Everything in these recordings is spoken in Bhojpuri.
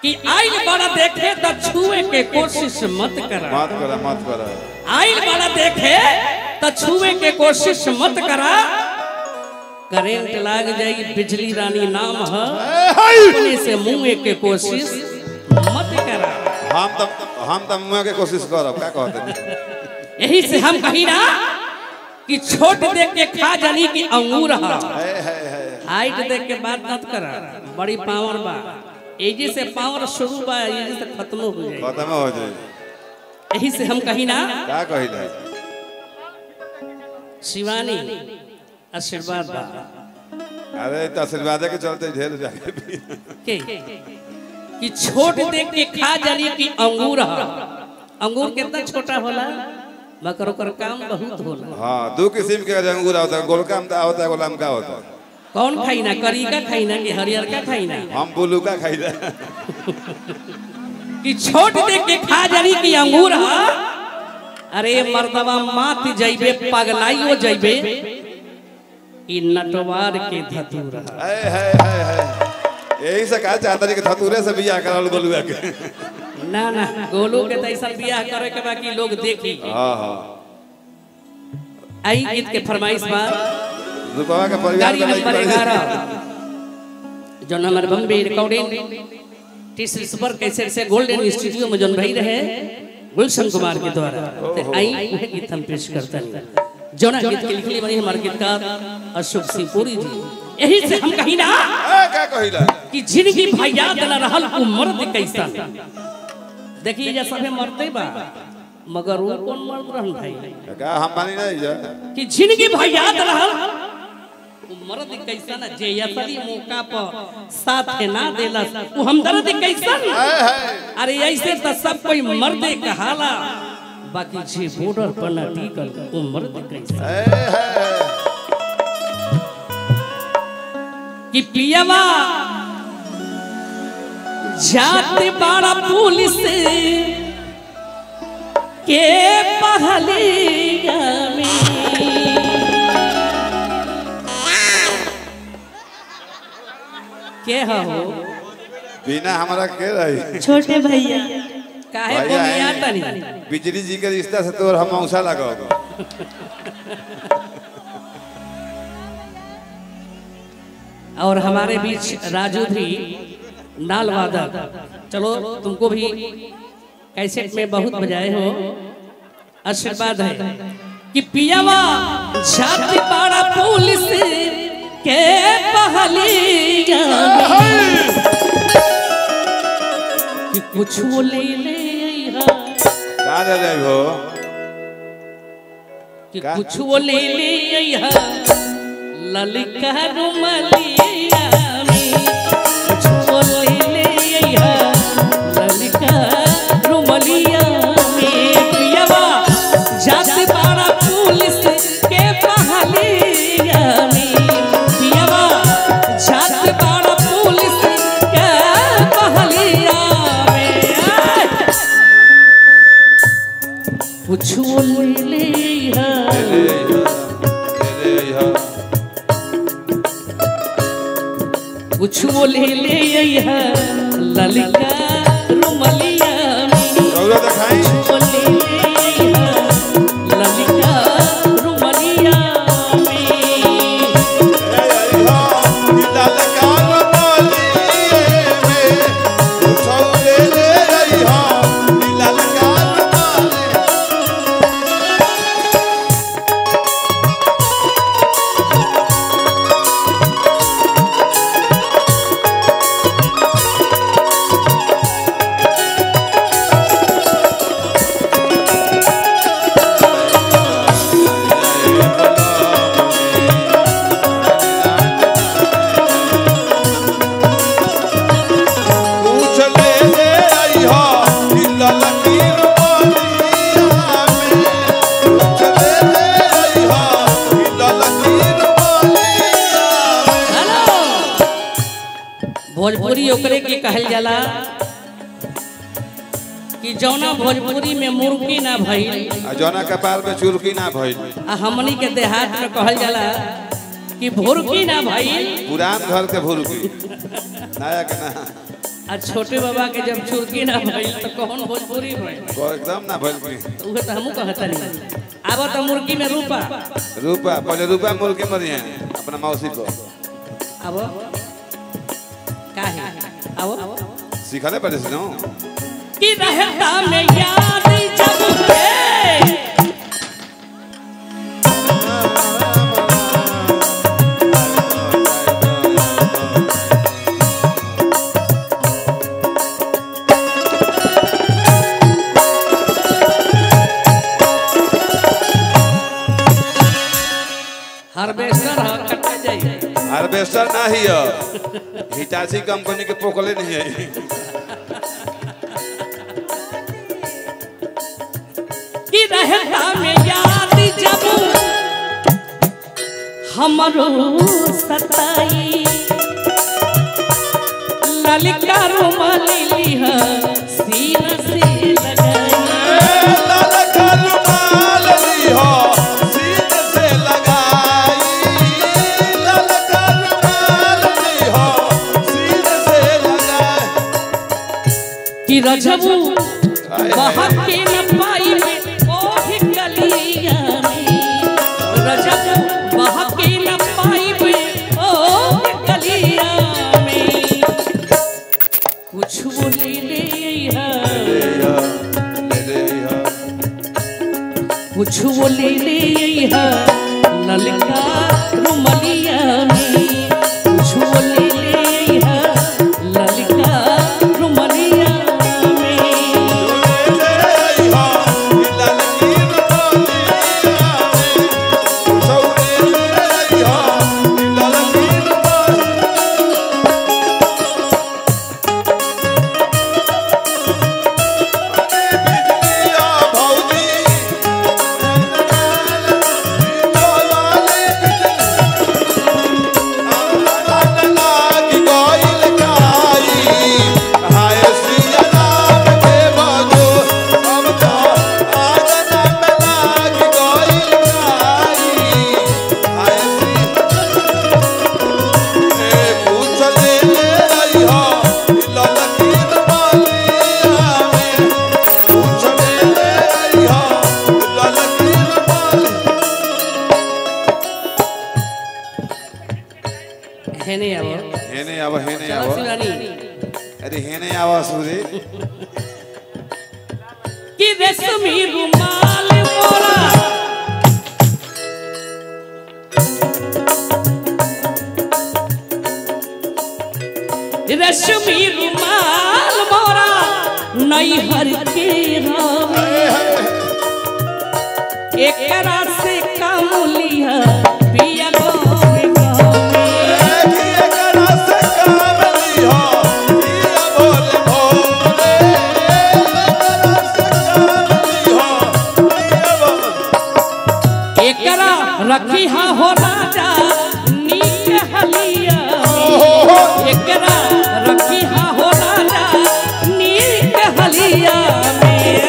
कि आइल बड़ा देखे तो छुए के कोशिश मत करा मत करा मत करा आइल बड़ा देखे तो छुए के कोशिश मत करा करेंट लाग जाई बिजली रानी नाम है अपने से मुंह के कोशिश मत करा हम तो हम तो मुँह के कोशिश करब का कहते यही से हम कही ना कि छोट देख के खा जानी कि अंगूर है है है है हाइट देख के बात मत करा बड़ी पावर बा एजे से पावर शुरू बा एजे से खत्म हो जाए खत्म हो जाए यही से हम कही ना का कहिला शिवानी आशीर्वाद बा अरे तो आशीर्वाद के चलते ढेर जाके भी के कि छोट देख के खा जानी कि अंगूर है अंगूर कितना छोटा होला मगर ओकर काम बहुत होला हाँ दो किस्म के अंगूर होता है गोलका में होता है गोलाम का होता है कौन खाई ना करीका खाई ना कि हरियर का खाई ना हम बुलू का खाइला कि छोट देख के खा जानी कि अंगूर है अरे मर्दवा मात जइबे पगलाइयो जइबे ई नटवार के धतूर है है है है है यही से कहा चाहता जी कि धतूरे से बियाह करल गोलुआ के ना ना गोलू के तो ऐसा बियाह करे के बाकी लोग देखी हाँ हाँ आई गीत के फरमाइश बा रुपवा का परिवार गाड़ी में नंबर लगी ग्यारह पड़ी। जो नंबर Bombay recording T super cassette से गोल्डन स्टूडियो में जोन भाई रहे गुलशन कुमार के द्वारा तो आई वह गीत हम पेश करते हैं जोना गीत के लिखली बनी हमारे गीतकार अशोक सिंह पुरी जी यही से हम कही ना ए, का कहिला कि जिंदगी भैया न रहल उ मर्द कैसा देखिए ये सभे मरते बा मगर वो कौन मर्द रहन भाई का हम मानी नहीं जा कि जिंदगी भैया न रहल उ मर्द कैसा ना जे असली मौका पर साथ ना देला उ हमदर्द कैसा है है अरे ऐसे तो सब कोई मर्दे कहाला बाकी जे बॉर्डर पर ना टिकल उ मर्द कैसा है है कि पियवा जाते बाड़ा पुलिस के पहलिया में के हो बिना हमारा के रही छोटे भैया काहे भैया बोलिया है। तनी बिजली जी के रिश्ता से तो हम औसा लगाओगे और हमारे बीच राजू भी नाल वादक चलो तुमको भी कैसेट में बहुत बजाए हो आशीर्वाद है कि पियावा जाति पाड़ा पुलिस के पहलिया में कि कुछ ले ले अइहा, का दे रहे हो कि का? कुछ ले ले अइहा, ललका रुमलिया में कुछ ले ले अइहा, ललका रुमलिया में पियवा जात बाड़ा पुलिस के पहलिया में पियवा जात बाड़ा पुलिस के पहलिया में आय! कुछ ले ले अइहा, कुछ ले ले अइहा, ललका रुमलिया में रौरा दिखाई कुछ ले ले अइहा, ललका रुमलिया में हेलो भोजपुरी ओकरे के कहल जाला कि जौना भोजपुरी में मुर्गी ना भइल जौना कपाल में चुरकी ना भइल आ हमनी के देहात में कहल जाला कि भुरकी ना भइल पुरान घर के भूल की नया के ना आ आ छोटे बाबा के जब चुरकी ना भइल तो कौन भोजपुरी भइल को एकदम ना भइल की उहे तो हमहू कहता नहीं आब तो मुर्गी में रूपा रूपा पहले रूपा मोल के मरिए अपना मौसी को अब काहे अब सिखले पड़े से नो कि रहता में याद जब है हार्वेस्टर ह कटे जाई हार्वेस्टर ना ही है हिटाची कंपनी के पोकले नहीं है कि रहता में याद जब हमरो सताई ललिका रुमाली लिह सीना से लगाई लाल का रुमाल लीहो सीने से लगाई लाल का रुमाल लीहो सीने से लगाई कि रजबू हाय, हाय। बहक के न पाई में ओही गलिया में रजबू बहक के न पाई में ओही गलिया में कुछ वो ले ले है कुछ वो ले ले है ललका रुमलिया में कुछ वो ले ले है ललका रुमलिया में है नहीं अब हेने आवा हेने चलो आवा शिवानी अरे हेने आवा सूरी कि रेशमी रुमाल मोरा रेशमी रुमाल मोरा नैहर के राम एकरा से काम लिया पिया गाँव गाँव एकरा रखी हा हो राजा नीक हलिया में। एकरा रखी हा हो राजा नीक हलिया में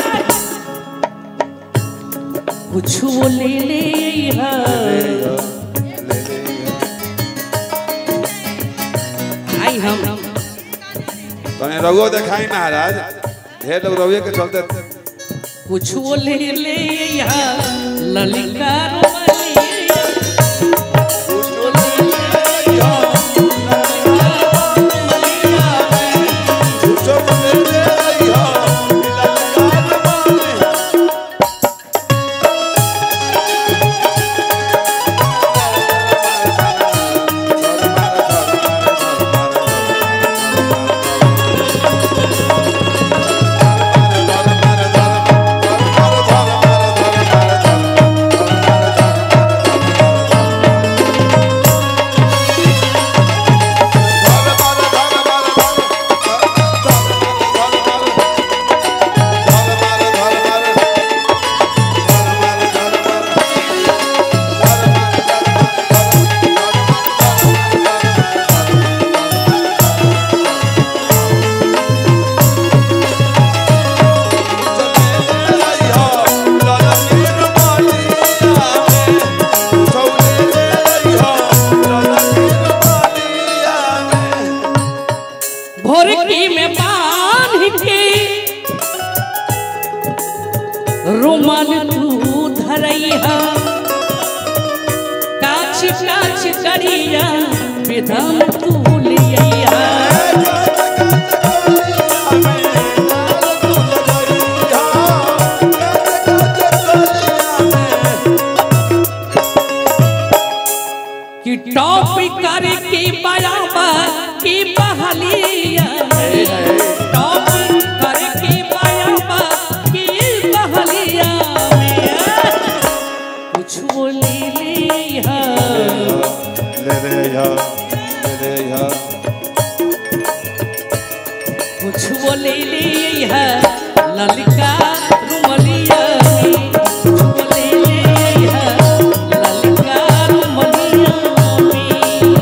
कुछ वो ले ले है आई हम तने रघुओ देखाई महाराज ढेर लोग रघुए के चलते कुछ वो ले ले है ललिका रुमलिया। कुछ वो ले ले है, Thank चौकी में बांध के रुमाल तू धरैया काछ काछ करिया विधान तू लिया कि टॉप करके बराबर की बहलिया टॉप करके बराबर की बहलिया कुछ बोली लिया ले रे या ले रे या कुछ बोली लिया ललिका रुमलिया में। कुछ बोली लिया ललिका रुमलिया में।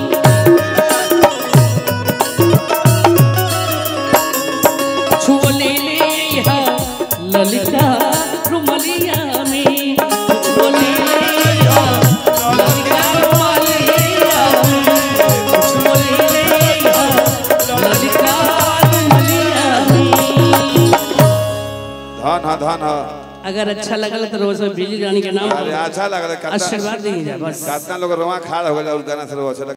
छोले लिया ललिता रुमलिया में छोले लिया ललिता रुमलिया में छोले लिया ललिता रुमलिया में धन हा धन हा अगर अच्छा लगल तो रोज में बिजली रानी के नाम अरे अच्छा लग रहा है आशीर्वाद दीजिए बस कितना लोग रोआ खा हो गया उस गाना से रोआ